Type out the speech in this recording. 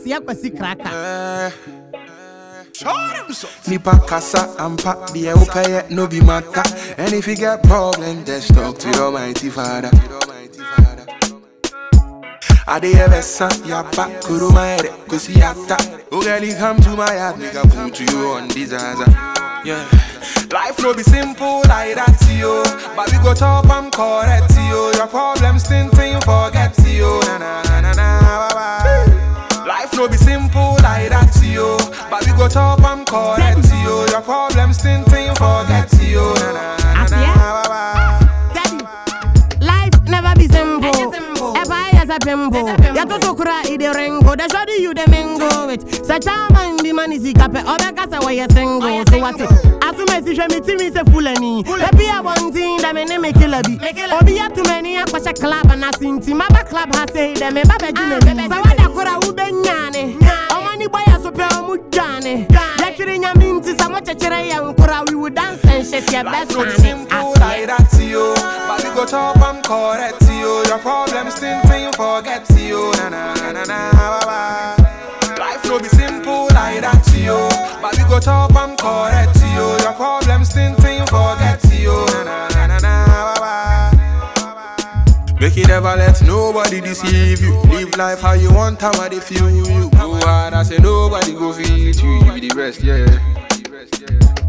aseɛ kwasi kraka Nipa kasa and pack the okay no be matter. And if you get problem, just talk to your mighty father. I dey ever sa ya back kuru my head kusi yata. Oh girl, you come to my heart, nigga put you on disaster. Yeah, life no be simple like that, yo. But we go top and correct, yo. Your problems, thing, thing, forget, yo. Na na na na na. Bye bye. Life no be simple like that, yo. But we go top and correct, yo. Your problems, thing, thing, forget, yo. Na na na na. Bye bye. Daddy, life never be simple. If I as a pimple, ya to so cry the ringo. The shoddy you the mingo with. Such a man the man is ikape. Obe kasa wa ya single. So what it? Asume si shwe mi timi se fulani. Ebi ya one thing that me ne me kill a bi. Obi ya too many ya kwa club and asinti. Maba club ha say them me babe jine bi. Sa wada kura ube nyane. Omani boy ya sope omu jane. Yakiri nyaminti sa mo chechere ya nkura. We would dance and shit ya best Life no be man. simple like that, yo. But we go top and correct, yo. Your problems, thing, thing, forget, yo. Na na na na, bye bye. Life no be simple like that, yo. But we go top and correct, yo. Your problems, thing, thing, forget, yo. Na na na na na, bye bye. Make you never let nobody deceive you. Live life how you want, how they feel you. Go hard, I say nobody go feel you. You be the best, yeah.